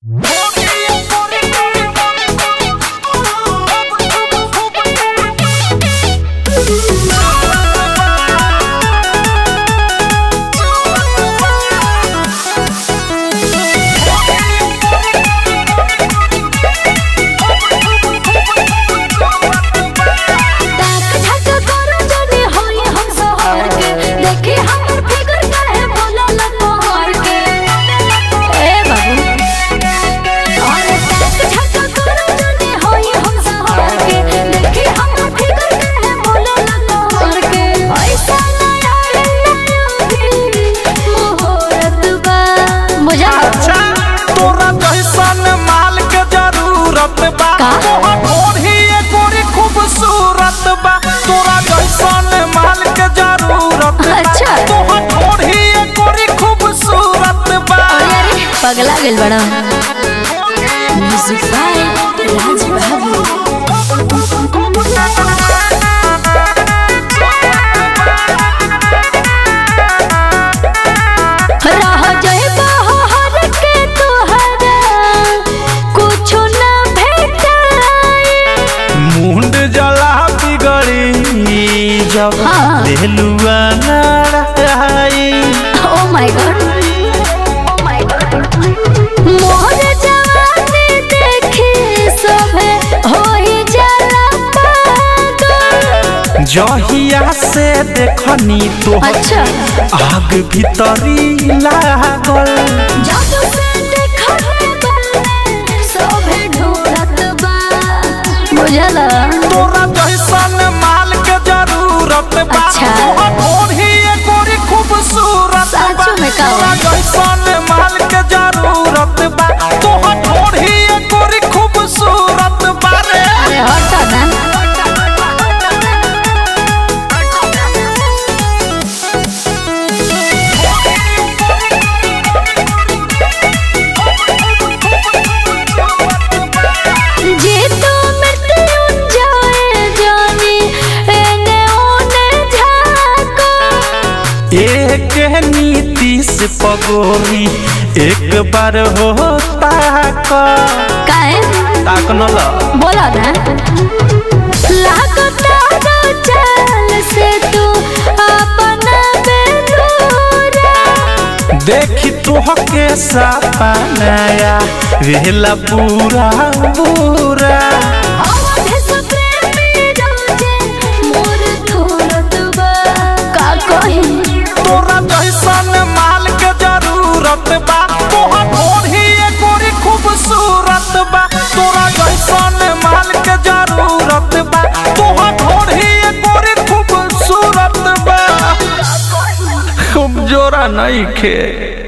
सूरत बा तोहर ओढ़ी गोरी खूबसूरत बा तोरा जैसन माल के जरूरत बा अच्छा। तोहर ओढ़ी गोरी खूबसूरत बा पगला गेल बड़ा म्यूजिक बाय राज बाबू रह जइबा हर के तोहरा कुछो न भेटाई मुंड जला बिगड़ी जब हाँ। देलुआ नाराई ओ माय गॉड मोर जवानी देखी सभे होई जाला पागल जहिया से देखनी तो अच्छा आग भीतरी लागल जादू से देखले बाने सभे ढूंढत बा बुझला तोरा जैसन माल के जरूरत बा अच्छा। तोहर ओढ़ी गोरी खूबसूरत बा सच में का? तोरा जैसन माल के जरूरत बा तोहर ओढ़ी गोरी खूबसूरत बा रे अरे हटा ना जे तो मृत्यु जाए जानी एने ओने झाको एक नीति से पगोरी एक बार होता का काहे ताक न ल बोला ना लागता रो चाल से तू अपना बेलूरा देखी तुह के सपनाया वेला पूरा पूरा अवध से प्रेमी रोजे मोर थोरत बा का कही तोरा जैसन माल के जरूरत बा तोहर ओढ़ी गोरी खूबसूरत बा तोरा जैसन माल के जरूरत बा तोहर ओढ़ी गोरी खूबसूरत बा खूब जोरा नहीं खे